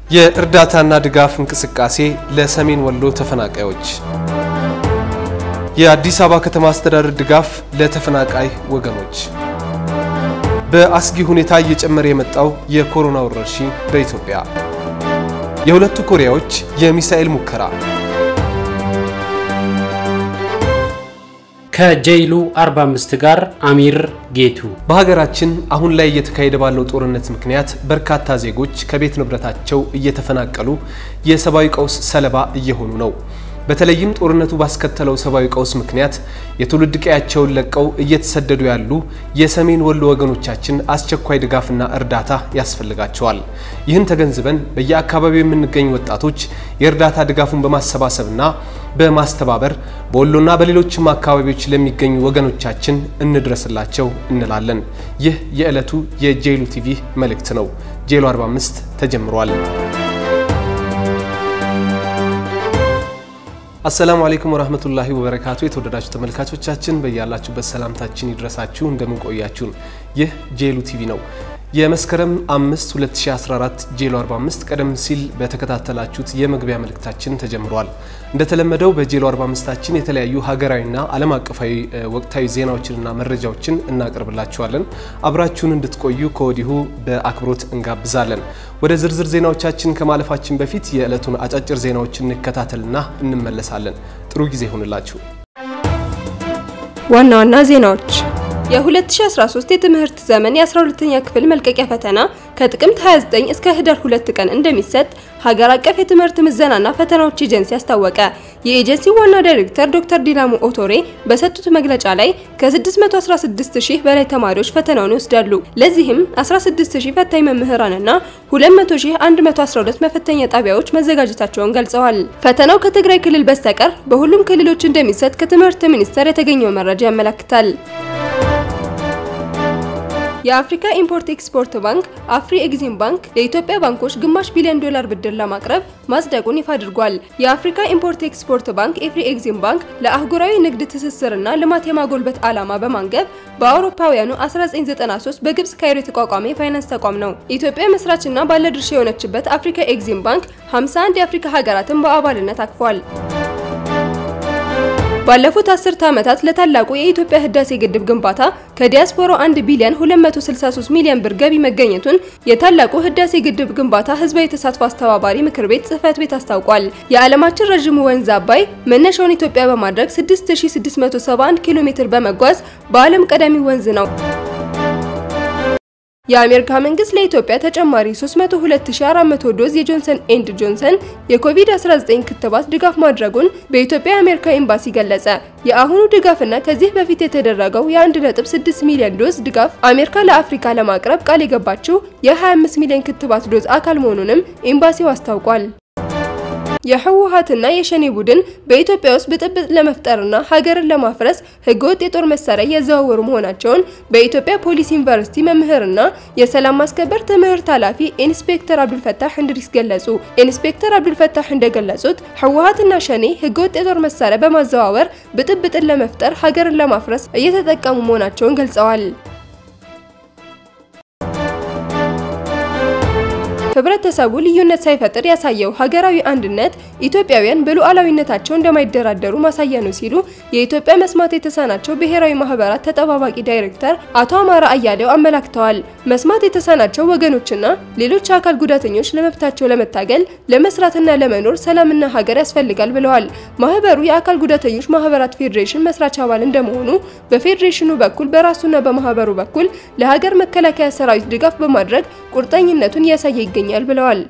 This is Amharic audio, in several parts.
የእርዳታና ድጋፍ እንቅስቃሴ ለሰሜን ወሎ ተፈናቃዮች። የአዲስ አበባ ከተማ አስተዳደር ድጋፍ ለተፈናቃይ ወገኖች። በአስጊ ሁኔታ እየጨመረ የመጣው የኮሮና ወረርሽኝ በኢትዮጵያ። የሁለቱ ኮሪያዎች የሚሳኤል ሙከራ። ከጄይሉ 45 ጋር አሚር ጌቱ። በሀገራችን አሁን ላይ እየተካሄደ ባለው ጦርነት ምክንያት በርካታ ዜጎች ከቤት ንብረታቸው እየተፈናቀሉ የሰብአዊ ቀውስ ሰለባ እየሆኑ ነው። በተለይም ጦርነቱ ባስከተለው ሰብአዊ ቀውስ ምክንያት የትውልድ ቀያቸውን ለቀው እየተሰደዱ ያሉ የሰሜን ወሎ ወገኖቻችን አስቸኳይ ድጋፍና እርዳታ ያስፈልጋቸዋል። ይህን ተገንዝበን በየአካባቢው የምንገኝ ወጣቶች የእርዳታ ድጋፉን በማሰባሰብና በማስተባበር በወሎና በሌሎችም አካባቢዎች ለሚገኙ ወገኖቻችን እንድረስላቸው እንላለን። ይህ የዕለቱ የጄሉ ቲቪ መልእክት ነው። ጄሉ 45 ተጀምሯል። አሰላሙ አለይኩም ወራህመቱላሂ ወበረካቱ። የተወደዳችሁ ተመልካቾቻችን በያላችሁበት ሰላምታችን ይድረሳችሁ። እንደምን ቆያችሁን? ይህ ጄሉ ቲቪ ነው። የመስከረም 5 2014 ጄሎ 45 ቀደም ሲል በተከታተላችሁት የመግቢያ መልእክታችን ተጀምሯል። እንደተለመደው በጄሎ 45ታችን የተለያዩ ሀገራዊና ዓለም አቀፋዊ ወቅታዊ ዜናዎችንና መረጃዎችን እናቀርብላችኋለን። አብራችሁን እንድትቆዩ ከወዲሁ በአክብሮት እንጋብዛለን። ወደ ዝርዝር ዜናዎቻችን ከማለፋችን በፊት የዕለቱን አጫጭር ዜናዎችን እንከታተልና እንመለሳለን። ጥሩ ጊዜ ይሆንላችሁ። ዋና ዋና ዜናዎች የ2013 የትምህርት ዘመን የ12ኛ ክፍል መልቀቂያ ፈተና ከጥቅምት 29 እስከ ህዳር 2 ቀን እንደሚሰጥ ሀገር አቀፍ የትምህርት ምዘናና ፈተናዎች ኤጀንሲ አስታወቀ። የኤጀንሲው ዋና ዳይሬክተር ዶክተር ዲላሙ ኦቶሬ በሰጡት መግለጫ ላይ ከ616 ሺህ በላይ ተማሪዎች ፈተናውን ይወስዳሉ። ለዚህም 16 ሺህ ፈታኝ መምህራንና 200 ሺህ 112 መፈተኛ ጣቢያዎች መዘጋጀታቸውን ገልጸዋል። ፈተናው ከትግራይ ክልል በስተቀር በሁሉም ክልሎች እንደሚሰጥ ከትምህርት ሚኒስቴር የተገኘው መረጃ ያመለክታል። የአፍሪካ ኢምፖርት ኤክስፖርት ባንክ አፍሪ ኤግዚም ባንክ ለኢትዮጵያ ባንኮች ግማሽ ቢሊዮን ዶላር ብድር ለማቅረብ ማጽደቁን ይፋ አድርጓል። የአፍሪካ ኢምፖርት ኤክስፖርት ባንክ ኤፍሪ ኤግዚም ባንክ ለአህጉራዊ ንግድ ትስስርና ልማት የማጎልበት ዓላማ በማንገብ በአውሮፓውያኑ 1993 በግብጽ ካይሮ የተቋቋመ የፋይናንስ ተቋም ነው። ኢትዮጵያ መስራችና ባለድርሻ የሆነችበት አፍሪካ ኤግዚም ባንክ 51 የአፍሪካ ሀገራትን በአባልነት አቅፏል። ባለፉት አስርተ ዓመታት ለታላቁ የኢትዮጵያ ህዳሴ ግድብ ግንባታ ከዲያስፖራው 1 ቢሊዮን 263 ሚሊዮን ብር ገቢ መገኘቱን የታላቁ ህዳሴ ግድብ ግንባታ ህዝባዊ ተሳትፎ አስተባባሪ ምክር ቤት ጽህፈት ቤት አስታውቋል። የዓለማችን ረዥሙ ወንዝ አባይ መነሻውን ኢትዮጵያ በማድረግ 6671 ኪሎ ሜትር በመጓዝ በዓለም ቀዳሚ ወንዝ ነው። የአሜሪካ መንግስት ለኢትዮጵያ ተጨማሪ 302400 ዶዝ የጆንሰን ኤንድ ጆንሰን የኮቪድ-19 ክትባት ድጋፍ ማድረጉን በኢትዮጵያ የአሜሪካ ኤምባሲ ገለጸ። የአሁኑ ድጋፍና ከዚህ በፊት የተደረገው የ1.6 ሚሊዮን ዶዝ ድጋፍ አሜሪካ ለአፍሪካ ለማቅረብ ቃል የገባችው የ25 ሚሊዮን ክትባት ዶዝ አካል መሆኑንም ኤምባሲው አስታውቋል። የህወሓትና የሸኔ ቡድን በኢትዮጵያ ውስጥ ብጥብጥ ለመፍጠርና ሀገርን ለማፍረስ ህገወጥ የጦር መሳሪያ እያዘዋወሩ መሆናቸውን በኢትዮጵያ ፖሊስ ዩኒቨርሲቲ መምህርና የሰላም ማስከበር ትምህርት ኃላፊ ኢንስፔክተር አብዱልፈታህ እንድሪስ ገለጹ። ኢንስፔክተር አብዱልፈታህ እንደገለጹት ህወሓትና ሸኔ ህገወጥ የጦር መሳሪያ በማዘዋወር ብጥብጥን ለመፍጠር ሀገርን ለማፍረስ እየተጠቀሙ መሆናቸውን ገልጸዋል። ህብረተሰቡ ልዩነት ሳይፈጥር ያሳየው ሀገራዊ አንድነት ኢትዮጵያውያን በሉዓላዊነታቸው እንደማይደራደሩ ማሳያ ነው ሲሉ የኢትዮጵያ መስማት የተሳናቸው ብሔራዊ ማህበራት ተጠባባቂ ዳይሬክተር አቶ አማራ አያሌው አመላክተዋል። መስማት የተሳናቸው ወገኖችና ሌሎች አካል ጉዳተኞች ለመብታቸው ለመታገል ለመስራትና ለመኖር ሰላምና ሀገር ያስፈልጋል ብለዋል። ማህበሩ የአካል ጉዳተኞች ማህበራት ፌዴሬሽን መስራች አባል እንደመሆኑ በፌዴሬሽኑ በኩል በራሱና በማህበሩ በኩል ለሀገር መከላከያ ሰራዊት ድጋፍ በማድረግ ቁርጠኝነቱን እያሳየ ይገኛል ይገኛል ብለዋል።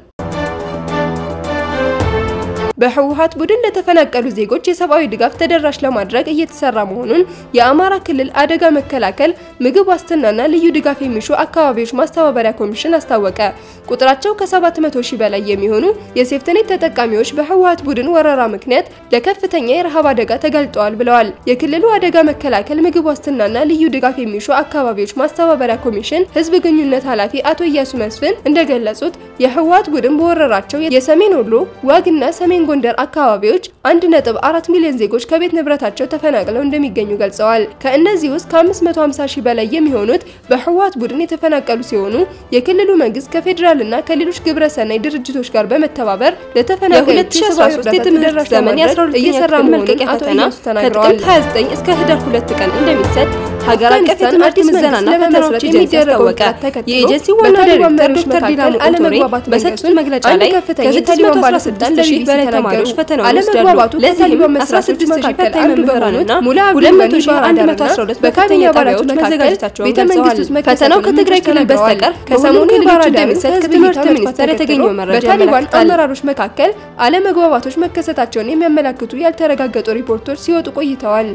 በህወሓት ቡድን ለተፈናቀሉ ዜጎች የሰብአዊ ድጋፍ ተደራሽ ለማድረግ እየተሰራ መሆኑን የአማራ ክልል አደጋ መከላከል ምግብ ዋስትናና ልዩ ድጋፍ የሚሹ አካባቢዎች ማስተባበሪያ ኮሚሽን አስታወቀ። ቁጥራቸው ከ700 ሺህ በላይ የሚሆኑ የሴፍትኔት ተጠቃሚዎች በህወሓት ቡድን ወረራ ምክንያት ለከፍተኛ የረሃብ አደጋ ተጋልጠዋል ብለዋል። የክልሉ አደጋ መከላከል ምግብ ዋስትናና ልዩ ድጋፍ የሚሹ አካባቢዎች ማስተባበሪያ ኮሚሽን ህዝብ ግንኙነት ኃላፊ አቶ እያሱ መስፍን እንደገለጹት የህወሓት ቡድን በወረራቸው የሰሜን ወሎ ዋግና ሰሜን ጎንደር አካባቢዎች 1.4 ሚሊዮን ዜጎች ከቤት ንብረታቸው ተፈናቅለው እንደሚገኙ ገልጸዋል። ከእነዚህ ውስጥ ከ550 ሺህ በላይ የሚሆኑት በህወሓት ቡድን የተፈናቀሉ ሲሆኑ የክልሉ መንግስት ከፌዴራልና ከሌሎች ግብረሰናይ ድርጅቶች ጋር በመተባበር ለተፈናቃዮች የሰብአዊ እርዳታ የትምህርት ዘመን ለማድረግ እየሰራ መሆኑን መልቀቂያ አቶ ፈተና ኢያሱ ተናግረዋል። ከጥቅምት 29 እስከ ህዳር 2 ቀን እንደሚሰጥ ሀገር አቀፍ አፍጋኒስታን የትምህርት አዲስ ምዘናና መንግስት ፈተናዎች ለመመስረት ኤጀንሲ የሚደረገው አስታወቀ። ጥረት ተከትሎ የኤጀንሲው ዋና በታሊባን ዳይሬክተር መሪዎች ዶክተር መካከል ዲላሞ ኦቶሬ አለመግባባት በሰጡት መንገሱን መግለጫ አንድ ላይ ከፍተኛ ከ916 የታሊባን ባለስልጣን ሺህ ለቢቢሲ በላይ ተናገሩ። ተማሪዎች ፈተናውን አለመግባባቱ ይወስዳሉ። ለዚህም ከታሊባን መስራቾች 16 ሺህ መካከል ፈታኝ አንዱ መምህራንና በሆኑት ሙላ 211 በካቢኔ በከፍተኛ አባላቱ ጣቢያዎች መካከል መዘጋጀታቸውን ቤተ መንግስት ውስጥ ገልጸዋል። ፈተናው መከሰቱን ከትግራይ ክልል ምንጮች በስተቀር ተናግረዋል። ከሰሞኑ በሁሉም ክልሎች የባህር ዳር እንደሚሰጥ ከህዝብ ከትምህርት እይታ ሚኒስቴር መጥፋት የተገኘው ተከትሎ መረጃ በታሊባን ያመለክታል። አመራሮች መካከል አለመግባባቶች መከሰታቸውን የሚያመላክቱ ያልተረጋገጡ ሪፖርቶች ሲወጡ ቆይተዋል።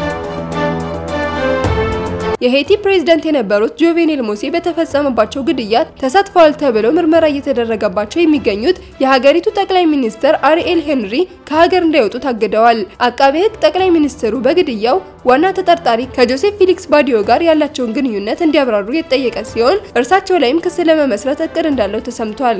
የሄይቲ ፕሬዝዳንት የነበሩት ጆቬኔል ሞሴ በተፈጸመባቸው ግድያ ተሳትፈዋል ተብለው ምርመራ እየተደረገባቸው የሚገኙት የሀገሪቱ ጠቅላይ ሚኒስትር አሪኤል ሄንሪ ከሀገር እንዳይወጡ ታግደዋል። አቃቤ ሕግ ጠቅላይ ሚኒስትሩ በግድያው ዋና ተጠርጣሪ ከጆሴፍ ፊሊክስ ባዲዮ ጋር ያላቸውን ግንኙነት እንዲያብራሩ የተጠየቀ ሲሆን እርሳቸው ላይም ክስ ለመመስረት እቅድ እንዳለው ተሰምቷል።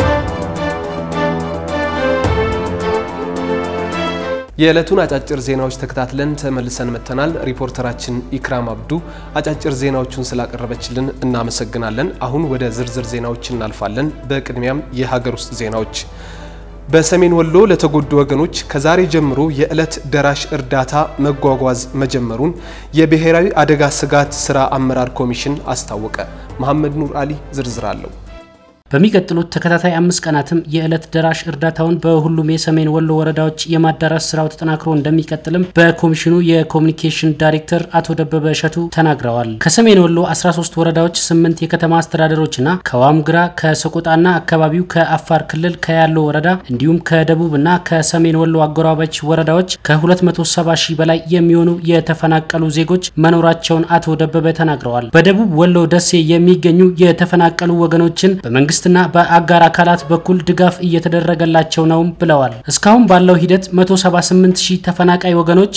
የዕለቱን አጫጭር ዜናዎች ተከታትለን ተመልሰን መጥተናል። ሪፖርተራችን ኢክራም አብዱ አጫጭር ዜናዎቹን ስላቀረበችልን እናመሰግናለን። አሁን ወደ ዝርዝር ዜናዎች እናልፋለን። በቅድሚያም የሀገር ውስጥ ዜናዎች። በሰሜን ወሎ ለተጎዱ ወገኖች ከዛሬ ጀምሮ የዕለት ደራሽ እርዳታ መጓጓዝ መጀመሩን የብሔራዊ አደጋ ስጋት ስራ አመራር ኮሚሽን አስታወቀ። መሐመድ ኑር አሊ ዝርዝር አለው። በሚቀጥሉት ተከታታይ አምስት ቀናትም የዕለት ደራሽ እርዳታውን በሁሉም የሰሜን ወሎ ወረዳዎች የማዳረስ ስራው ተጠናክሮ እንደሚቀጥልም በኮሚሽኑ የኮሚኒኬሽን ዳይሬክተር አቶ ደበበ እሸቱ ተናግረዋል። ከሰሜን ወሎ 13 ወረዳዎች፣ 8 የከተማ አስተዳደሮችና ከዋምግራ ከሰቆጣና አካባቢው ከአፋር ክልል ከያሎ ወረዳ እንዲሁም ከደቡብና ከሰሜን ወሎ አጎራባች ወረዳዎች ከ270 ሺህ በላይ የሚሆኑ የተፈናቀሉ ዜጎች መኖራቸውን አቶ ደበበ ተናግረዋል። በደቡብ ወሎ ደሴ የሚገኙ የተፈናቀሉ ወገኖችን በመንግስት መንግስትና በአጋር አካላት በኩል ድጋፍ እየተደረገላቸው ነውም ብለዋል። እስካሁን ባለው ሂደት 178 ሺህ ተፈናቃይ ወገኖች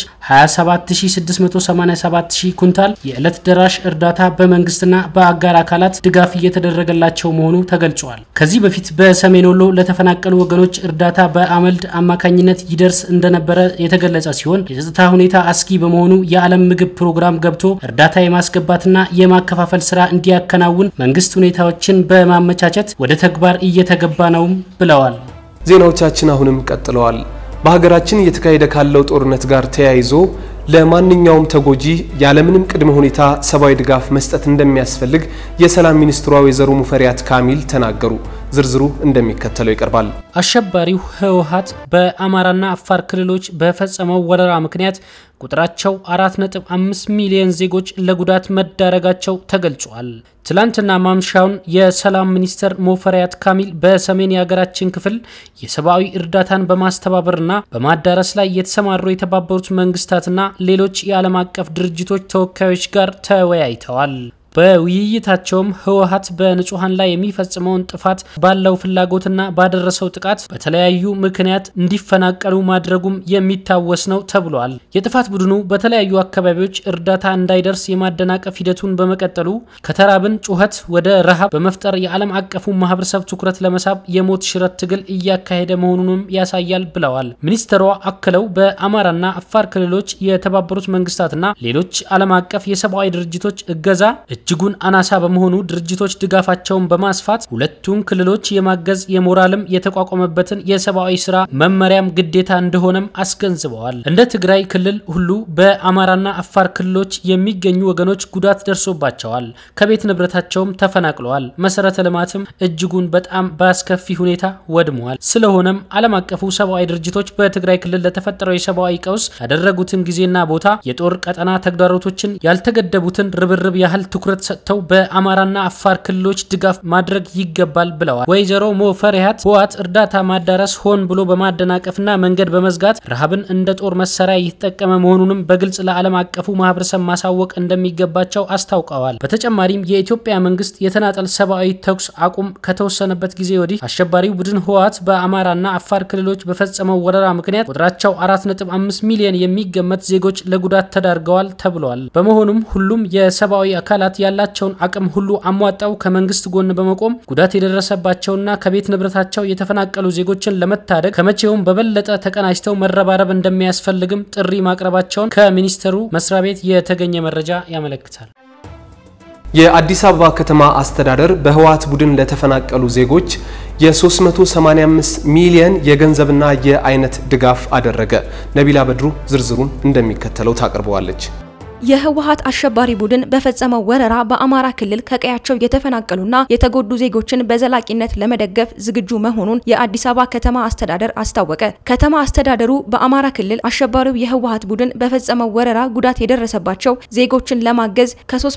27687 ሺህ ኩንታል የዕለት ደራሽ እርዳታ በመንግስትና በአጋር አካላት ድጋፍ እየተደረገላቸው መሆኑ ተገልጿል። ከዚህ በፊት በሰሜን ወሎ ለተፈናቀሉ ወገኖች እርዳታ በአመልድ አማካኝነት ይደርስ እንደነበረ የተገለጸ ሲሆን የጸጥታ ሁኔታ አስጊ በመሆኑ የዓለም ምግብ ፕሮግራም ገብቶ እርዳታ የማስገባትና የማከፋፈል ስራ እንዲያከናውን መንግስት ሁኔታዎችን በማመቻቸት ወደ ተግባር እየተገባ ነውም ብለዋል። ዜናዎቻችን አሁንም ቀጥለዋል። በሀገራችን እየተካሄደ ካለው ጦርነት ጋር ተያይዞ ለማንኛውም ተጎጂ ያለምንም ቅድመ ሁኔታ ሰብአዊ ድጋፍ መስጠት እንደሚያስፈልግ የሰላም ሚኒስትሯ ወይዘሮ ሙፈሪያት ካሚል ተናገሩ። ዝርዝሩ እንደሚከተለው ይቀርባል። አሸባሪው ህወሓት በአማራና አፋር ክልሎች በፈጸመው ወረራ ምክንያት ቁጥራቸው 4.5 ሚሊዮን ዜጎች ለጉዳት መዳረጋቸው ተገልጿል። ትላንትና ማምሻውን የሰላም ሚኒስትር ሙፈሪያት ካሚል በሰሜን የሀገራችን ክፍል የሰብአዊ እርዳታን በማስተባበርና በማዳረስ ላይ የተሰማሩ የተባበሩት መንግስታትና ሌሎች የዓለም አቀፍ ድርጅቶች ተወካዮች ጋር ተወያይተዋል። በውይይታቸውም ህወሓት በንጹሐን ላይ የሚፈጽመውን ጥፋት ባለው ፍላጎትና ባደረሰው ጥቃት በተለያዩ ምክንያት እንዲፈናቀሉ ማድረጉም የሚታወስ ነው ተብሏል። የጥፋት ቡድኑ በተለያዩ አካባቢዎች እርዳታ እንዳይደርስ የማደናቀፍ ሂደቱን በመቀጠሉ ከተራብን ጩኸት ወደ ረሃብ በመፍጠር የዓለም አቀፉ ማህበረሰብ ትኩረት ለመሳብ የሞት ሽረት ትግል እያካሄደ መሆኑንም ያሳያል ብለዋል። ሚኒስትሯ አክለው በአማራና አፋር ክልሎች የተባበሩት መንግስታትና ሌሎች ዓለም አቀፍ የሰብአዊ ድርጅቶች እገዛ እጅጉን አናሳ በመሆኑ ድርጅቶች ድጋፋቸውን በማስፋት ሁለቱን ክልሎች የማገዝ የሞራልም የተቋቋመበትን የሰብአዊ ስራ መመሪያም ግዴታ እንደሆነም አስገንዝበዋል። እንደ ትግራይ ክልል ሁሉ በአማራና አፋር ክልሎች የሚገኙ ወገኖች ጉዳት ደርሶባቸዋል። ከቤት ንብረታቸውም ተፈናቅለዋል። መሰረተ ልማትም እጅጉን በጣም በአስከፊ ሁኔታ ወድመዋል። ስለሆነም ዓለም አቀፉ ሰብአዊ ድርጅቶች በትግራይ ክልል ለተፈጠረው የሰብአዊ ቀውስ ያደረጉትን ጊዜና ቦታ የጦር ቀጠና ተግዳሮቶችን ያልተገደቡትን ርብርብ ያህል ትኩረት ሰጥተው በአማራና አፋር ክልሎች ድጋፍ ማድረግ ይገባል ብለዋል። ወይዘሮ ሙፈሪያት ህወሓት እርዳታ ማዳረስ ሆን ብሎ በማደናቀፍና መንገድ በመዝጋት ረሃብን እንደ ጦር መሳሪያ እየተጠቀመ መሆኑንም በግልጽ ለዓለም አቀፉ ማህበረሰብ ማሳወቅ እንደሚገባቸው አስታውቀዋል። በተጨማሪም የኢትዮጵያ መንግስት የተናጠል ሰብአዊ ተኩስ አቁም ከተወሰነበት ጊዜ ወዲህ አሸባሪው ቡድን ህወሓት በአማራና አፋር ክልሎች በፈጸመው ወረራ ምክንያት ቁጥራቸው 4.5 ሚሊዮን የሚገመት ዜጎች ለጉዳት ተዳርገዋል ተብሏል። በመሆኑም ሁሉም የሰብአዊ አካላት ያላቸውን አቅም ሁሉ አሟጣው ከመንግስት ጎን በመቆም ጉዳት የደረሰባቸውና ከቤት ንብረታቸው የተፈናቀሉ ዜጎችን ለመታደግ ከመቼውም በበለጠ ተቀናጅተው መረባረብ እንደሚያስፈልግም ጥሪ ማቅረባቸውን ከሚኒስቴሩ መስሪያ ቤት የተገኘ መረጃ ያመለክታል። የአዲስ አበባ ከተማ አስተዳደር በህወሓት ቡድን ለተፈናቀሉ ዜጎች የ385 ሚሊየን የገንዘብና የአይነት ድጋፍ አደረገ። ነቢላ በድሩ ዝርዝሩን እንደሚከተለው ታቀርበዋለች። የህወሓት አሸባሪ ቡድን በፈጸመው ወረራ በአማራ ክልል ከቀያቸው የተፈናቀሉና የተጎዱ ዜጎችን በዘላቂነት ለመደገፍ ዝግጁ መሆኑን የአዲስ አበባ ከተማ አስተዳደር አስታወቀ። ከተማ አስተዳደሩ በአማራ ክልል አሸባሪው የህወሓት ቡድን በፈጸመው ወረራ ጉዳት የደረሰባቸው ዜጎችን ለማገዝ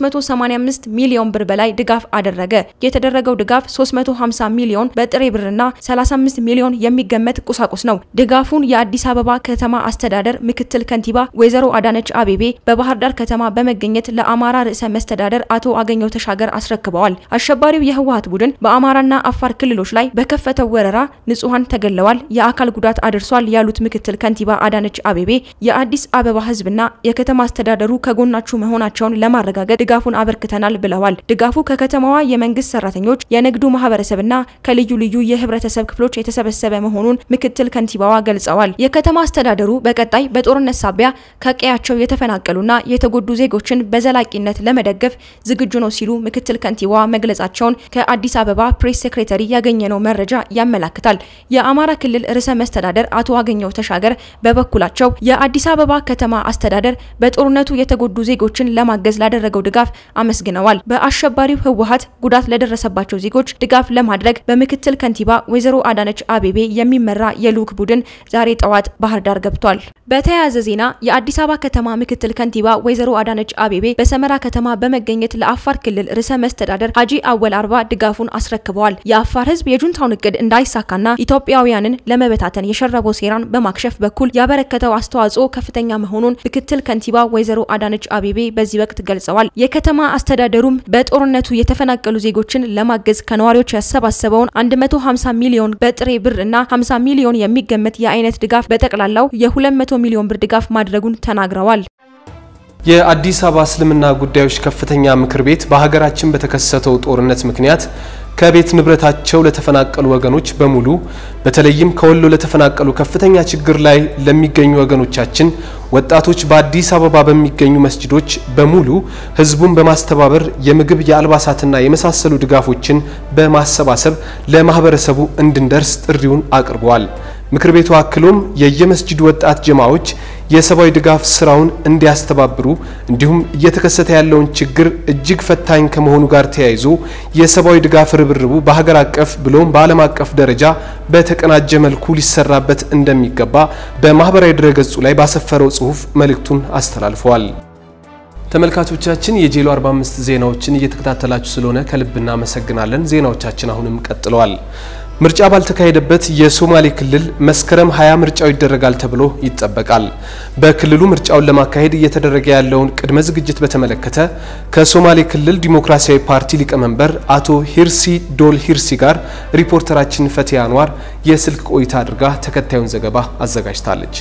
ከ385 ሚሊዮን ብር በላይ ድጋፍ አደረገ። የተደረገው ድጋፍ 350 ሚሊዮን በጥሬ ብርና 35 ሚሊዮን የሚገመት ቁሳቁስ ነው። ድጋፉን የአዲስ አበባ ከተማ አስተዳደር ምክትል ከንቲባ ወይዘሮ አዳነች አቤቤ በባህር ዳር ከተማ በመገኘት ለአማራ ርዕሰ መስተዳደር አቶ አገኘው ተሻገር አስረክበዋል። አሸባሪው የህወሓት ቡድን በአማራና አፋር ክልሎች ላይ በከፈተው ወረራ ንጹሐን ተገለዋል፣ የአካል ጉዳት አድርሷል ያሉት ምክትል ከንቲባ አዳነች አቤቤ የአዲስ አበባ ህዝብና የከተማ አስተዳደሩ ከጎናችሁ መሆናቸውን ለማረጋገጥ ድጋፉን አበርክተናል ብለዋል። ድጋፉ ከከተማዋ የመንግስት ሰራተኞች፣ የንግዱ ማህበረሰብና ከልዩ ልዩ የህብረተሰብ ክፍሎች የተሰበሰበ መሆኑን ምክትል ከንቲባዋ ገልጸዋል። የከተማ አስተዳደሩ በቀጣይ በጦርነት ሳቢያ ከቀያቸው የተፈናቀሉና የተጎዱ ዜጎችን በዘላቂነት ለመደገፍ ዝግጁ ነው ሲሉ ምክትል ከንቲባዋ መግለጻቸውን ከአዲስ አበባ ፕሬስ ሴክሬታሪ ያገኘነው መረጃ ያመላክታል። የአማራ ክልል ርዕሰ መስተዳደር አቶ አገኘው ተሻገር በበኩላቸው የአዲስ አበባ ከተማ አስተዳደር በጦርነቱ የተጎዱ ዜጎችን ለማገዝ ላደረገው ድጋፍ አመስግነዋል። በአሸባሪው ህወሓት ጉዳት ለደረሰባቸው ዜጎች ድጋፍ ለማድረግ በምክትል ከንቲባ ወይዘሮ አዳነች አቤቤ የሚመራ የልዑክ ቡድን ዛሬ ጠዋት ባህር ዳር ገብቷል። በተያያዘ ዜና የአዲስ አበባ ከተማ ምክትል ከንቲባ ወይዘሮ አዳነች አቤቤ በሰመራ ከተማ በመገኘት ለአፋር ክልል ርዕሰ መስተዳደር ሀጂ አወል አርባ ድጋፉን አስረክበዋል። የአፋር ህዝብ የጁንታውን እቅድ እንዳይሳካና ኢትዮጵያውያንን ለመበታተን የሸረበው ሴራን በማክሸፍ በኩል ያበረከተው አስተዋጽኦ ከፍተኛ መሆኑን ምክትል ከንቲባ ወይዘሮ አዳነች አቤቤ በዚህ ወቅት ገልጸዋል። የከተማ አስተዳደሩም በጦርነቱ የተፈናቀሉ ዜጎችን ለማገዝ ከነዋሪዎች ያሰባሰበውን 150 ሚሊዮን በጥሬ ብር እና 50 ሚሊዮን የሚገመት የአይነት ድጋፍ በጠቅላላው የ200 ሚሊዮን ብር ድጋፍ ማድረጉን ተናግረዋል። የአዲስ አበባ እስልምና ጉዳዮች ከፍተኛ ምክር ቤት በሀገራችን በተከሰተው ጦርነት ምክንያት ከቤት ንብረታቸው ለተፈናቀሉ ወገኖች በሙሉ በተለይም ከወሎ ለተፈናቀሉ ከፍተኛ ችግር ላይ ለሚገኙ ወገኖቻችን ወጣቶች በአዲስ አበባ በሚገኙ መስጂዶች በሙሉ ህዝቡን በማስተባበር የምግብ የአልባሳትና የመሳሰሉ ድጋፎችን በማሰባሰብ ለማህበረሰቡ እንድንደርስ ጥሪውን አቅርበዋል። ምክር ቤቱ አክሎም የየመስጂዱ ወጣት ጀማዎች የሰብአዊ ድጋፍ ስራውን እንዲያስተባብሩ እንዲሁም እየተከሰተ ያለውን ችግር እጅግ ፈታኝ ከመሆኑ ጋር ተያይዞ የሰብአዊ ድጋፍ ርብርቡ በሀገር አቀፍ ብሎም በዓለም አቀፍ ደረጃ በተቀናጀ መልኩ ሊሰራበት እንደሚገባ በማህበራዊ ድረገጹ ላይ ባሰፈረው ጽሁፍ መልእክቱን አስተላልፈዋል። ተመልካቾቻችን የጄሎ 45 ዜናዎችን እየተከታተላችሁ ስለሆነ ከልብ እናመሰግናለን። ዜናዎቻችን አሁንም ቀጥለዋል። ምርጫ ባልተካሄደበት የሶማሌ ክልል መስከረም 20 ምርጫው ይደረጋል ተብሎ ይጠበቃል። በክልሉ ምርጫውን ለማካሄድ እየተደረገ ያለውን ቅድመ ዝግጅት በተመለከተ ከሶማሌ ክልል ዲሞክራሲያዊ ፓርቲ ሊቀመንበር አቶ ሂርሲ ዶል ሂርሲ ጋር ሪፖርተራችን ፈቲያ አንዋር የስልክ ቆይታ አድርጋ ተከታዩን ዘገባ አዘጋጅታለች።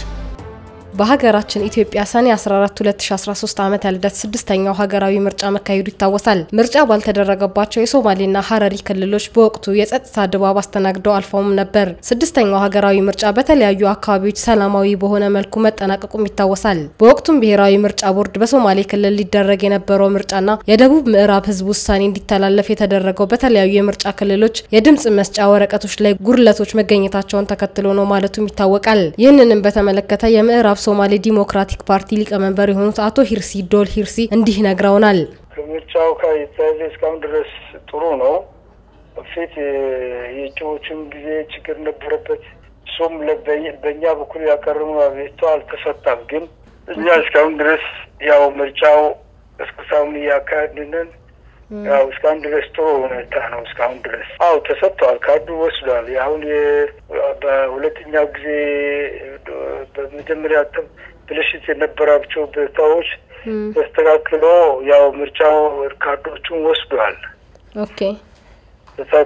በሀገራችን ኢትዮጵያ ሰኔ 14 2013 ዓመተ ልደት ስድስተኛው ሀገራዊ ምርጫ መካሄዱ ይታወሳል። ምርጫ ባልተደረገባቸው የሶማሌና ሀረሪ ክልሎች በወቅቱ የጸጥታ ድባብ አስተናግደው አልፈውም ነበር። ስድስተኛው ሀገራዊ ምርጫ በተለያዩ አካባቢዎች ሰላማዊ በሆነ መልኩ መጠናቀቁም ይታወሳል። በወቅቱም ብሔራዊ ምርጫ ቦርድ በሶማሌ ክልል ሊደረግ የነበረው ምርጫና የደቡብ ምዕራብ ህዝብ ውሳኔ እንዲተላለፍ የተደረገው በተለያዩ የምርጫ ክልሎች የድምጽ መስጫ ወረቀቶች ላይ ጉድለቶች መገኘታቸውን ተከትሎ ነው ማለቱም ይታወቃል። ይህንንም በተመለከተ የምዕራብ ሶማሌ ዲሞክራቲክ ፓርቲ ሊቀመንበር የሆኑት አቶ ሂርሲ ዶል ሂርሲ እንዲህ ነግረውናል። ምርጫው ከተያዘ እስካሁን ድረስ ጥሩ ነው። በፊት የእጩዎችም ጊዜ ችግር ነበረበት። እሱም በእኛ በኩል ያቀረሙ አቤቱታ አልተሰጣም። ግን እኛ እስካሁን ድረስ ያው ምርጫው እስከሳሁን እያካሄድንን ያው እስካሁን ድረስ ጥሩ ሁኔታ ነው። እስካሁን ድረስ አው ተሰጥተዋል። ካርዱ ወስዷል። አሁን በሁለተኛው ጊዜ በመጀመሪያ ብልሽት የነበራቸው ቦታዎች ተስተካክሎ ያው ምርጫው ካርዶቹን ወስዷል። ኦኬ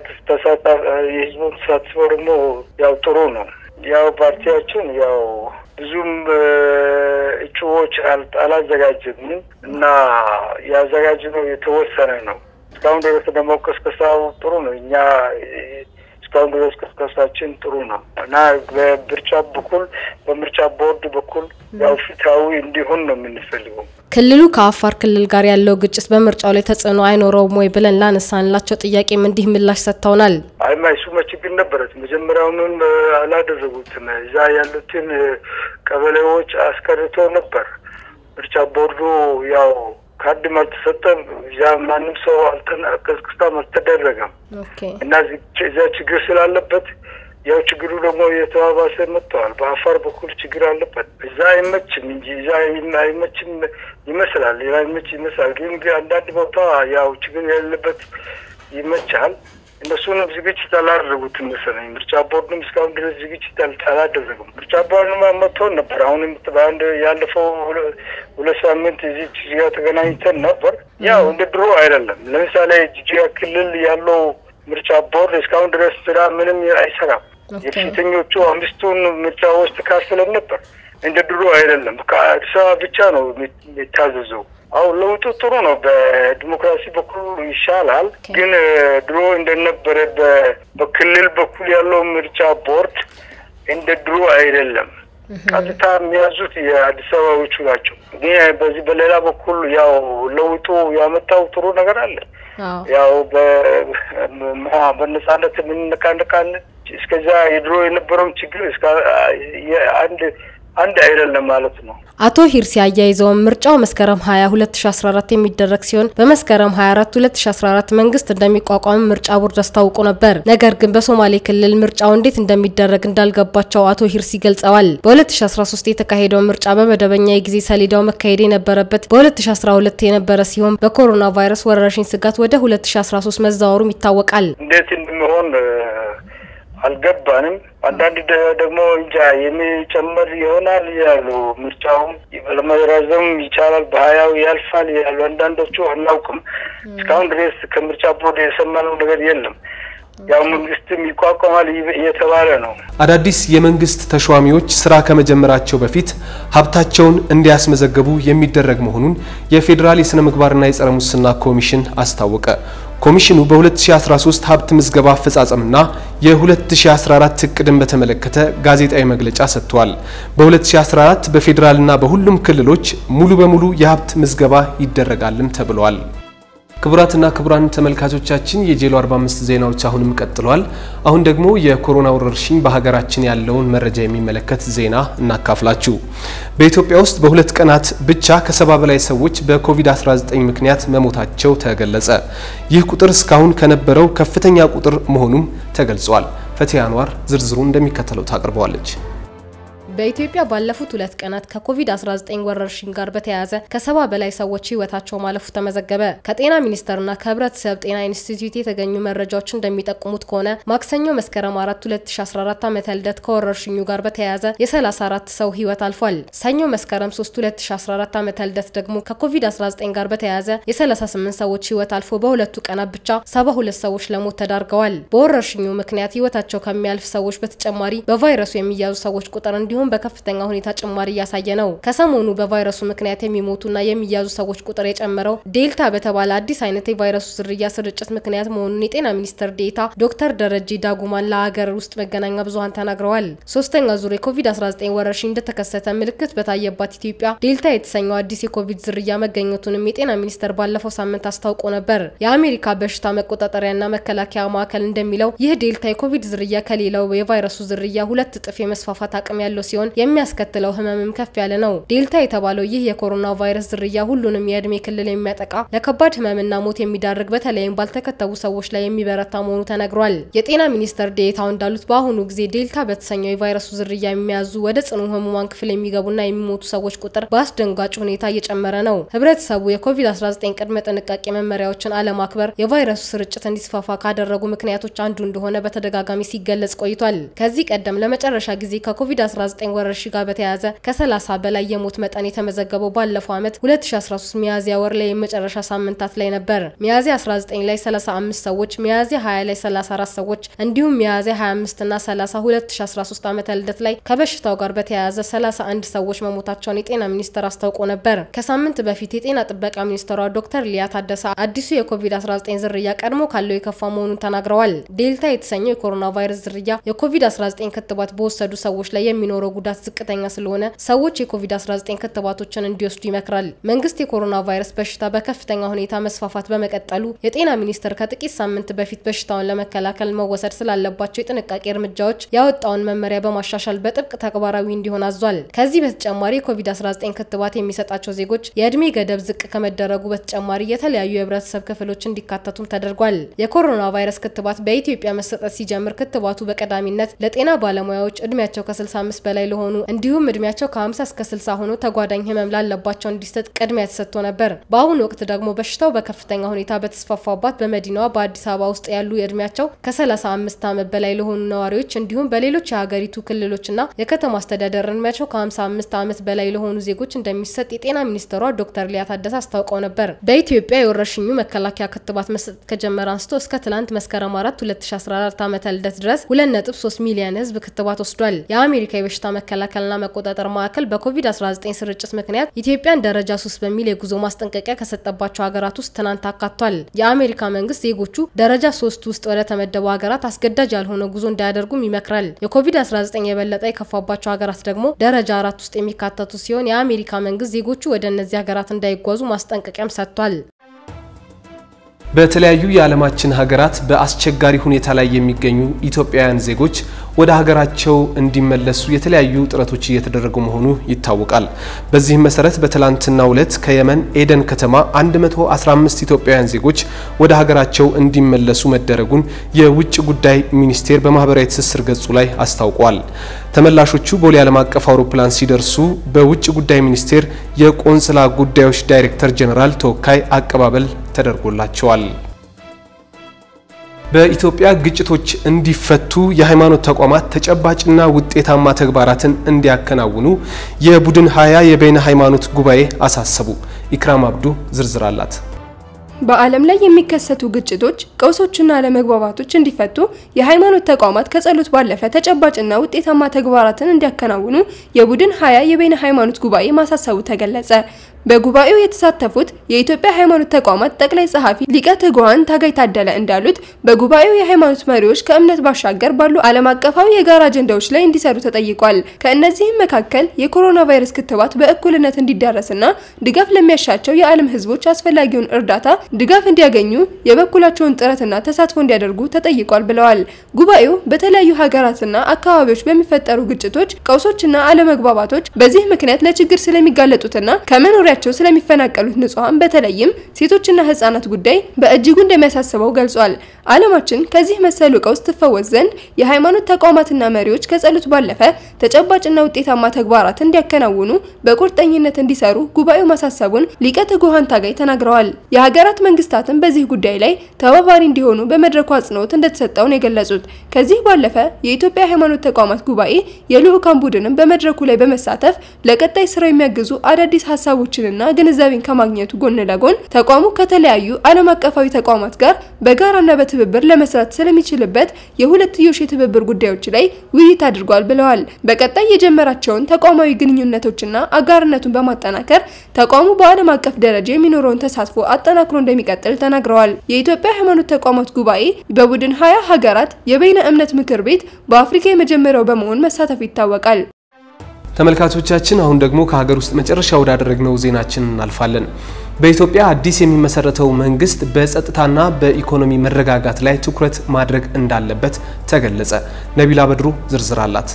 ተሳታፊ የህዝቡን ተሳትፎ ደግሞ ያው ጥሩ ነው። ያው ፓርቲያችን ያው ብዙም እጩዎች አላዘጋጀንም እና ያዘጋጅነው የተወሰነ ነው። እስካሁን ድረስ ደግሞ ቅስቀሳው ጥሩ ነው። እኛ እስካሁን ድረስ ቅስቀሳችን ጥሩ ነው እና በምርጫ በኩል በምርጫ ቦርድ በኩል ያው ፍትሐዊ እንዲሆን ነው የምንፈልገው። ክልሉ ከአፋር ክልል ጋር ያለው ግጭት በምርጫው ላይ ተጽዕኖ አይኖረውም ወይ ብለን ላነሳንላቸው ጥያቄም እንዲህ ምላሽ ሰጥተውናል። አይማ እሱማ ችግር ነበረት። መጀመሪያውንም አላደረጉትም። እዛ ያሉትን ቀበሌዎች አስቀርቶ ነበር። ምርጫ ቦርዱ ያው ካርድም አልተሰጠም። እዛ ማንም ሰው ቅስቀሳም አልተደረገም እና እዚያ ችግር ስላለበት ያው ችግሩ ደግሞ የተባባሰ መጥተዋል። በአፋር በኩል ችግር አለበት። እዛ አይመችም እንጂ እዛ አይመችም ይመስላል፣ ሌላ ይመች ይመስላል። ግን አንዳንድ ቦታ ያው ችግር ያለበት ይመቻል። እነሱንም ዝግጅት አላደረጉትም መሰለኝ። ምርጫ ቦርድም እስካሁን ድረስ ዝግጅት አላደረጉም። ምርጫ ቦርድማ መጥቶን ነበር። አሁንም በአንድ ያለፈው ሁለት ሳምንት እዚህ ጅጅጋ ተገናኝተን ነበር። ያው እንደ ድሮ አይደለም። ለምሳሌ ጅጅጋ ክልል ያለው ምርጫ ቦርድ እስካሁን ድረስ ስራ ምንም አይሰራም። የፊተኞቹ አምስቱን ምርጫዎች ተካፍለን ነበር። እንደ ድሮ አይደለም። ከአዲስ አበባ ብቻ ነው የሚታዘዘው። አሁን ለውጡ ጥሩ ነው። በዲሞክራሲ በኩል ይሻላል። ግን ድሮ እንደነበረ በክልል በኩል ያለው ምርጫ ቦርድ እንደ ድሮ አይደለም። ቀጥታ የሚያዙት የአዲስ አበባዎቹ ናቸው። ግን በዚህ በሌላ በኩል ያው ለውጡ ያመጣው ጥሩ ነገር አለ። ያው በነጻነት የምንነቃነቃለን። እስከዛ የድሮ የነበረውን ችግር እስከ አንድ አንድ አይደለም ማለት ነው። አቶ ሂርሲ አያይዘውም ምርጫው መስከረም 20 2014 የሚደረግ ሲሆን በመስከረም 24 2014 መንግስት እንደሚቋቋም ምርጫ ቦርድ አስታውቆ ነበር። ነገር ግን በሶማሌ ክልል ምርጫው እንዴት እንደሚደረግ እንዳልገባቸው አቶ ሂርሲ ገልጸዋል። በ2013 የተካሄደው ምርጫ በመደበኛ የጊዜ ሰሌዳው መካሄድ የነበረበት በ2012 የነበረ ሲሆን በኮሮና ቫይረስ ወረርሽኝ ስጋት ወደ 2013 መዛወሩም ይታወቃል። እንዴት እንደሚሆን አልገባንም። አንዳንድ ደግሞ እንጃ የሚጨመር ይሆናል ያሉ ምርጫውም ለመራዘም ይቻላል፣ በሀያው ያልፋል ያሉ አንዳንዶቹ አናውቅም። እስካሁን ድረስ ከምርጫ ቦርድ የሰማነው ነገር የለም። ያው መንግስትም ይቋቋማል እየተባለ ነው። አዳዲስ የመንግስት ተሿሚዎች ስራ ከመጀመራቸው በፊት ሀብታቸውን እንዲያስመዘግቡ የሚደረግ መሆኑን የፌዴራል የስነ ምግባርና የጸረ ሙስና ኮሚሽን አስታወቀ። ኮሚሽኑ በ2013 ሀብት ምዝገባ አፈጻጸምና የ2014 እቅድን በተመለከተ ጋዜጣዊ መግለጫ ሰጥቷል። በ2014 በፌዴራልና በሁሉም ክልሎች ሙሉ በሙሉ የሀብት ምዝገባ ይደረጋልም ተብሏል። ክቡራትና ክቡራን ተመልካቾቻችን የጄሎ 45 ዜናዎች አሁንም ቀጥሏል። አሁን ደግሞ የኮሮና ወረርሽኝ በሀገራችን ያለውን መረጃ የሚመለከት ዜና እናካፍላችሁ። በኢትዮጵያ ውስጥ በሁለት ቀናት ብቻ ከሰባ በላይ ሰዎች በኮቪድ-19 ምክንያት መሞታቸው ተገለጸ። ይህ ቁጥር እስካሁን ከነበረው ከፍተኛ ቁጥር መሆኑም ተገልጿል። ፈቲያ አንዋር ዝርዝሩ እንደሚከተለው ታቀርበዋለች። በኢትዮጵያ ባለፉት ሁለት ቀናት ከኮቪድ-19 ወረርሽኝ ጋር በተያያዘ ከሰባ በላይ ሰዎች ህይወታቸው ማለፉ ተመዘገበ። ከጤና ሚኒስቴርና ከህብረተሰብ ጤና ኢንስቲትዩት የተገኙ መረጃዎች እንደሚጠቁሙት ከሆነ ማክሰኞ መስከረም 4 2014 ዓመተ ልደት ከወረርሽኙ ጋር በተያያዘ የ34 ሰው ህይወት አልፏል። ሰኞ መስከረም 3 2014 ዓመተ ልደት ደግሞ ከኮቪድ-19 ጋር በተያያዘ የ38 ሰዎች ህይወት አልፎ በሁለቱ ቀናት ብቻ 72 ሰዎች ለሞት ተዳርገዋል። በወረርሽኙ ምክንያት ህይወታቸው ከሚያልፍ ሰዎች በተጨማሪ በቫይረሱ የሚያዙ ሰዎች ቁጥር እንዲሁም በከፍተኛ ሁኔታ ጭማሪ እያሳየ ነው። ከሰሞኑ በቫይረሱ ምክንያት የሚሞቱና የሚያዙ ሰዎች ቁጥር የጨመረው ዴልታ በተባለ አዲስ አይነት የቫይረሱ ዝርያ ስርጭት ምክንያት መሆኑን የጤና ሚኒስትር ዴኤታ ዶክተር ደረጀ ዳጉማን ለሀገር ውስጥ መገናኛ ብዙኃን ተናግረዋል። ሶስተኛ ዙር የኮቪድ-19 ወረርሽኝ እንደተከሰተ ምልክት በታየባት ኢትዮጵያ ዴልታ የተሰኘው አዲስ የኮቪድ ዝርያ መገኘቱንም የጤና ሚኒስቴር ባለፈው ሳምንት አስታውቆ ነበር። የአሜሪካ በሽታ መቆጣጠሪያና መከላከያ ማዕከል እንደሚለው ይህ ዴልታ የኮቪድ ዝርያ ከሌላው የቫይረሱ ዝርያ ሁለት እጥፍ የመስፋፋት አቅም ያለው ሲሆን የሚያስከትለው ህመምም ከፍ ያለ ነው። ዴልታ የተባለው ይህ የኮሮና ቫይረስ ዝርያ ሁሉንም የእድሜ ክልል የሚያጠቃ ለከባድ ህመምና ሞት የሚዳርግ በተለይም ባልተከተቡ ሰዎች ላይ የሚበረታ መሆኑ ተነግሯል። የጤና ሚኒስትር ዴኤታው እንዳሉት በአሁኑ ጊዜ ዴልታ በተሰኘው የቫይረሱ ዝርያ የሚያዙ ወደ ጽኑ ህሙማን ክፍል የሚገቡና የሚሞቱ ሰዎች ቁጥር በአስደንጋጭ ሁኔታ እየጨመረ ነው። ህብረተሰቡ የኮቪድ-19 ቅድመ ጥንቃቄ መመሪያዎችን አለማክበር የቫይረሱ ስርጭት እንዲስፋፋ ካደረጉ ምክንያቶች አንዱ እንደሆነ በተደጋጋሚ ሲገለጽ ቆይቷል። ከዚህ ቀደም ለመጨረሻ ጊዜ ከኮቪድ-19 19 ወረርሽኝ ጋር በተያያዘ ከ30 በላይ የሞት መጠን የተመዘገበው ባለፈው ዓመት 2013 ሚያዝያ ወር ላይ የመጨረሻ ሳምንታት ላይ ነበር። ሚያዝያ 19 ላይ 35 ሰዎች፣ ሚያዝያ 20 ላይ 34 ሰዎች እንዲሁም ሚያዝያ 25 እና 30 2013 ዓመተ ልደት ላይ ከበሽታው ጋር በተያያዘ 31 ሰዎች መሞታቸውን የጤና ሚኒስቴር አስታውቆ ነበር። ከሳምንት በፊት የጤና ጥበቃ ሚኒስትሯ ዶክተር ሊያ ታደሰ አዲሱ የኮቪድ-19 ዝርያ ቀድሞ ካለው የከፋ መሆኑን ተናግረዋል። ዴልታ የተሰኘው የኮሮና ቫይረስ ዝርያ የኮቪድ-19 ክትባት በወሰዱ ሰዎች ላይ የሚኖረው ጉዳት ዝቅተኛ ስለሆነ ሰዎች የኮቪድ-19 ክትባቶችን እንዲወስዱ ይመክራል። መንግስት የኮሮና ቫይረስ በሽታ በከፍተኛ ሁኔታ መስፋፋት በመቀጠሉ የጤና ሚኒስቴር ከጥቂት ሳምንት በፊት በሽታውን ለመከላከል መወሰድ ስላለባቸው የጥንቃቄ እርምጃዎች ያወጣውን መመሪያ በማሻሻል በጥብቅ ተግባራዊ እንዲሆን አዟል። ከዚህ በተጨማሪ የኮቪድ-19 ክትባት የሚሰጣቸው ዜጎች የእድሜ ገደብ ዝቅ ከመደረጉ በተጨማሪ የተለያዩ የህብረተሰብ ክፍሎች እንዲካተቱም ተደርጓል። የኮሮና ቫይረስ ክትባት በኢትዮጵያ መሰጠት ሲጀምር ክትባቱ በቀዳሚነት ለጤና ባለሙያዎች እድሜያቸው ከ65 በላይ ለሆኑ እንዲሁም እድሜያቸው ከ50 እስከ 60 ሆኖ ተጓዳኝ ህመም ላለባቸው እንዲሰጥ ቅድሚያ ተሰጥቶ ነበር። በአሁኑ ወቅት ደግሞ በሽታው በከፍተኛ ሁኔታ በተስፋፋባት በመዲናዋ በአዲስ አበባ ውስጥ ያሉ የእድሜያቸው ከ35 ዓመት በላይ ለሆኑ ነዋሪዎች እንዲሁም በሌሎች የሀገሪቱ ክልሎችና የከተማ አስተዳደር እድሜያቸው ከ55 ዓመት በላይ ለሆኑ ዜጎች እንደሚሰጥ የጤና ሚኒስትሯ ዶክተር ሊያ ታደሰ አስታውቀው ነበር። በኢትዮጵያ የወረርሽኙ መከላከያ ክትባት መሰጠት ከጀመረ አንስቶ እስከ ትላንት መስከረም 4 2014 ዓ.ም ልደት ድረስ 2.3 ሚሊዮን ህዝብ ክትባት ወስዷል። የአሜሪካ የበሽታ መከላከልና መቆጣጠር ማዕከል በኮቪድ-19 ስርጭት ምክንያት ኢትዮጵያን ደረጃ 3 በሚል የጉዞ ማስጠንቀቂያ ከሰጠባቸው ሀገራት ውስጥ ትናንት አካቷል። የአሜሪካ መንግስት ዜጎቹ ደረጃ 3 ውስጥ ወደ ተመደቡ ሀገራት አስገዳጅ ያልሆነ ጉዞ እንዳያደርጉም ይመክራል። የኮቪድ-19 የበለጠ የከፋባቸው ሀገራት ደግሞ ደረጃ አራት ውስጥ የሚካተቱ ሲሆን የአሜሪካ መንግስት ዜጎቹ ወደ እነዚህ ሀገራት እንዳይጓዙ ማስጠንቀቂያም ሰጥቷል። በተለያዩ የዓለማችን ሀገራት በአስቸጋሪ ሁኔታ ላይ የሚገኙ ኢትዮጵያውያን ዜጎች ወደ ሀገራቸው እንዲመለሱ የተለያዩ ጥረቶች እየተደረጉ መሆኑ ይታወቃል። በዚህም መሰረት በትላንትናው ዕለት ከየመን ኤደን ከተማ 115 ኢትዮጵያውያን ዜጎች ወደ ሀገራቸው እንዲመለሱ መደረጉን የውጭ ጉዳይ ሚኒስቴር በማህበራዊ ትስስር ገጹ ላይ አስታውቋል። ተመላሾቹ ቦሌ ዓለም አቀፍ አውሮፕላን ሲደርሱ በውጭ ጉዳይ ሚኒስቴር የቆንስላ ጉዳዮች ዳይሬክተር ጄኔራል ተወካይ አቀባበል ተደርጎላቸዋል። በኢትዮጵያ ግጭቶች እንዲፈቱ የሃይማኖት ተቋማት ተጨባጭና ውጤታማ ተግባራትን እንዲያከናውኑ የቡድን ሀያ የበይነ ሃይማኖት ጉባኤ አሳሰቡ። ኢክራም አብዱ ዝርዝር አላት። በዓለም ላይ የሚከሰቱ ግጭቶች፣ ቀውሶችና አለመግባባቶች እንዲፈቱ የሃይማኖት ተቋማት ከጸሎት ባለፈ ተጨባጭና ውጤታማ ተግባራትን እንዲያከናውኑ የቡድን ሀያ የበይነ ሃይማኖት ጉባኤ ማሳሰቡ ተገለጸ። በጉባኤው የተሳተፉት የኢትዮጵያ ሃይማኖት ተቋማት ጠቅላይ ጸሐፊ ሊቀ ትጉሃን ታጋይ ታደለ እንዳሉት በጉባኤው የሃይማኖት መሪዎች ከእምነት ባሻገር ባሉ ዓለም አቀፋዊ የጋራ አጀንዳዎች ላይ እንዲሰሩ ተጠይቋል። ከእነዚህም መካከል የኮሮና ቫይረስ ክትባት በእኩልነት እንዲዳረስና ድጋፍ ለሚያሻቸው የዓለም ሕዝቦች አስፈላጊውን እርዳታ ድጋፍ እንዲያገኙ የበኩላቸውን ጥረትና ተሳትፎ እንዲያደርጉ ተጠይቋል ብለዋል። ጉባኤው በተለያዩ ሀገራትና አካባቢዎች በሚፈጠሩ ግጭቶች፣ ቀውሶችና አለመግባባቶች በዚህ ምክንያት ለችግር ስለሚጋለጡትና ከመኖሪያቸው ስለሚፈናቀሉት ንጹሐን በተለይም ሴቶችና ህጻናት ጉዳይ በእጅጉ እንደሚያሳስበው ገልጿል። ዓለማችን ከዚህ መሰሉ ቀውስ ትፈወስ ዘንድ የሃይማኖት ተቋማትና መሪዎች ከጸሎት ባለፈ ተጨባጭና ውጤታማ ተግባራት እንዲያከናውኑ በቁርጠኝነት እንዲሰሩ ጉባኤው ማሳሰቡን ሊቀ ትጉሃን ታጋይ ተናግረዋል። የሀገራት መንግስታትን በዚህ ጉዳይ ላይ ተባባሪ እንዲሆኑ በመድረኩ አጽንኦት እንደተሰጠው ነው የገለጹት። ከዚህ ባለፈ የኢትዮጵያ ሃይማኖት ተቋማት ጉባኤ የልዑካን ቡድንም በመድረኩ ላይ በመሳተፍ ለቀጣይ ስራ የሚያግዙ አዳዲስ ሀሳቦችንና ግንዛቤን ከማግኘቱ ጎን ለጎን ተቋሙ ከተለያዩ ዓለም አቀፋዊ ተቋማት ጋር በጋራና በትብብር ለመስራት ስለሚችልበት የሁለትዮሽ የትብብር ጉዳዮች ላይ ውይይት አድርጓል ብለዋል። በቀጣይ የጀመራቸውን ተቋማዊ ግንኙነቶችና አጋርነቱን በማጠናከር ተቋሙ በዓለም አቀፍ ደረጃ የሚኖረውን ተሳትፎ አጠናክሮ እንደሚቀጥል ተናግረዋል። የኢትዮጵያ ሃይማኖት ተቋማት ጉባኤ በቡድን ሀያ ሀገራት የበይነ እምነት ምክር ቤት በአፍሪካ የመጀመሪያው በመሆን መሳተፉ ይታወቃል። ተመልካቾቻችን አሁን ደግሞ ከሀገር ውስጥ መጨረሻ ወዳደረግነው ዜናችን እናልፋለን። በኢትዮጵያ አዲስ የሚመሰረተው መንግስት በጸጥታና በኢኮኖሚ መረጋጋት ላይ ትኩረት ማድረግ እንዳለበት ተገለጸ። ነቢላ በድሩ ዝርዝር አላት።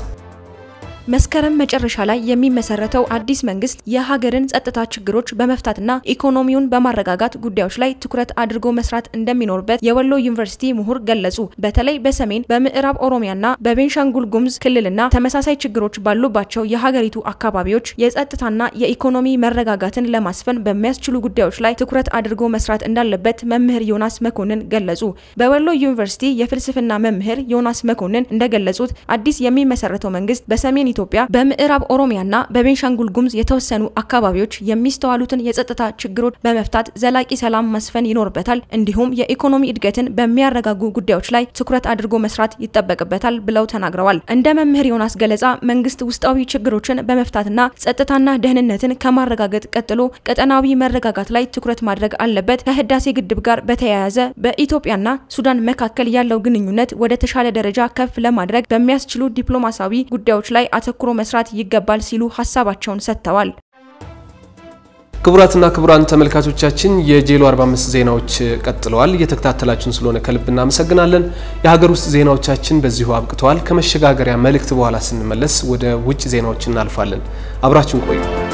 መስከረም መጨረሻ ላይ የሚመሰረተው አዲስ መንግስት የሀገርን ጸጥታ ችግሮች በመፍታትና ኢኮኖሚውን በማረጋጋት ጉዳዮች ላይ ትኩረት አድርጎ መስራት እንደሚኖርበት የወሎ ዩኒቨርሲቲ ምሁር ገለጹ። በተለይ በሰሜን በምዕራብ ኦሮሚያና በቤንሻንጉል ጉሙዝ ክልልና ተመሳሳይ ችግሮች ባሉባቸው የሀገሪቱ አካባቢዎች የጸጥታና የኢኮኖሚ መረጋጋትን ለማስፈን በሚያስችሉ ጉዳዮች ላይ ትኩረት አድርጎ መስራት እንዳለበት መምህር ዮናስ መኮንን ገለጹ። በወሎ ዩኒቨርሲቲ የፍልስፍና መምህር ዮናስ መኮንን እንደገለጹት አዲስ የሚመሰረተው መንግስት በሰሜን ኢትዮጵያ በምዕራብ ኦሮሚያና በቤንሻንጉል ጉሙዝ የተወሰኑ አካባቢዎች የሚስተዋሉትን የጸጥታ ችግሮች በመፍታት ዘላቂ ሰላም መስፈን ይኖርበታል። እንዲሁም የኢኮኖሚ እድገትን በሚያረጋጉ ጉዳዮች ላይ ትኩረት አድርጎ መስራት ይጠበቅበታል ብለው ተናግረዋል። እንደ መምህር ዮናስ ገለጻ መንግስት ውስጣዊ ችግሮችን በመፍታትና ጸጥታና ደህንነትን ከማረጋገጥ ቀጥሎ ቀጠናዊ መረጋጋት ላይ ትኩረት ማድረግ አለበት። ከህዳሴ ግድብ ጋር በተያያዘ በኢትዮጵያና ሱዳን መካከል ያለው ግንኙነት ወደ ተሻለ ደረጃ ከፍ ለማድረግ በሚያስችሉ ዲፕሎማሲያዊ ጉዳዮች ላይ አተኩሮ መስራት ይገባል ሲሉ ሀሳባቸውን ሰጥተዋል። ክቡራትና ክቡራን ተመልካቾቻችን የጄሎ 45 ዜናዎች ቀጥለዋል። እየተከታተላችሁን ስለሆነ ከልብ እናመሰግናለን። የሀገር ውስጥ ዜናዎቻችን በዚሁ አብቅተዋል። ከመሸጋገሪያ መልእክት በኋላ ስንመለስ ወደ ውጭ ዜናዎች እናልፋለን። አብራችሁን ቆዩ።